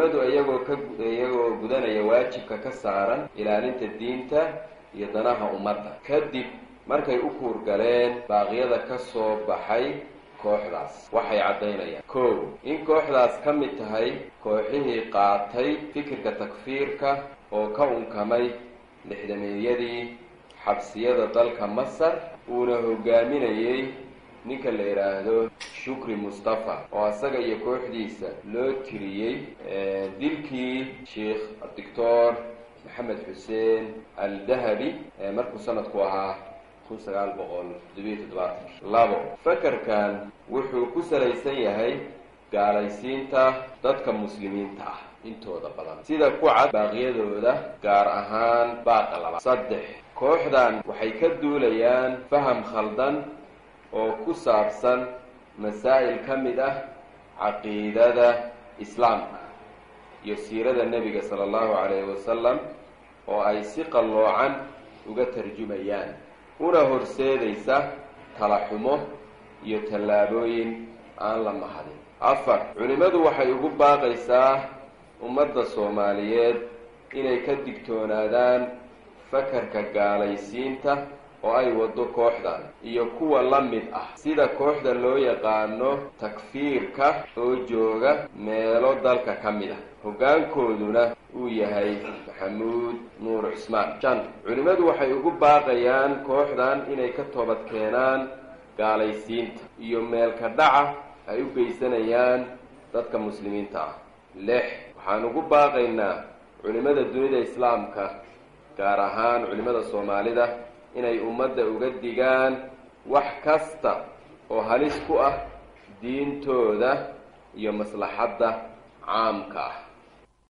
culimmadu iyagoo ka iyagoo gudanaya waajibka ka saaran ilaalinta diinta iyo danaha ummadda kadib markay u kuurgaleen baaqyada ka soo baxay kooxdaas waxay caddaynayaan kow in kooxdaas ka mid tahay kooxihii qaatay fikirka takfiirka oo ka unkamay lixdameeyadii xabsiyada dalka masar uuna hogaaminayay ninka la yidhaahdo shukri mustafa oo asaga iyo kooxdiisa loo tiriyey dilkii sheikh doctor maxamed xuseen al-dahabi markuu sanadku ahaa kun sagaal boqol toddobiyo toddobaatankii labo fakarkan wuxuu ku salaysan yahay gaalaysiinta dadka muslimiinta ah intooda badan sida ku cad baaqyadooda gaar ahaan baaqa laba saddex kooxdan waxay ka duulayaan faham khaldan oo ku saabsan masaa'il ka mid ah caqiidada islaamka iyo siirada nebiga sala allahu calayhi wasalam oo ay si qalloocan uga tarjumayaan una horseedaysa talaxumo iyo tallaabooyin aan la mahadin afar culimmadu waxay ugu baaqaysaa ummadda soomaaliyeed inay ka digtoonaadaan fakarka gaalaysiinta oo ay waddo kooxdan iyo kuwa la mid ah sida kooxda loo yaqaano takfiirka oo jooga meelo dalka ka mid ah hoggaankooduna uu yahay maxamuud nuur cusmaan shan culimmadu waxay ugu baaqayaan kooxdan inay ka toobad keenaan gaalaysiinta iyo meelka dhaca ay u geysanayaan dadka muslimiinta ah lix waxaan ugu baaqaynaa culimmada dunida islaamka gaar ahaan culimmada soomaalida inay ummadda uga digaan wax kasta oo halis ku ah diintooda iyo maslaxadda caamka ah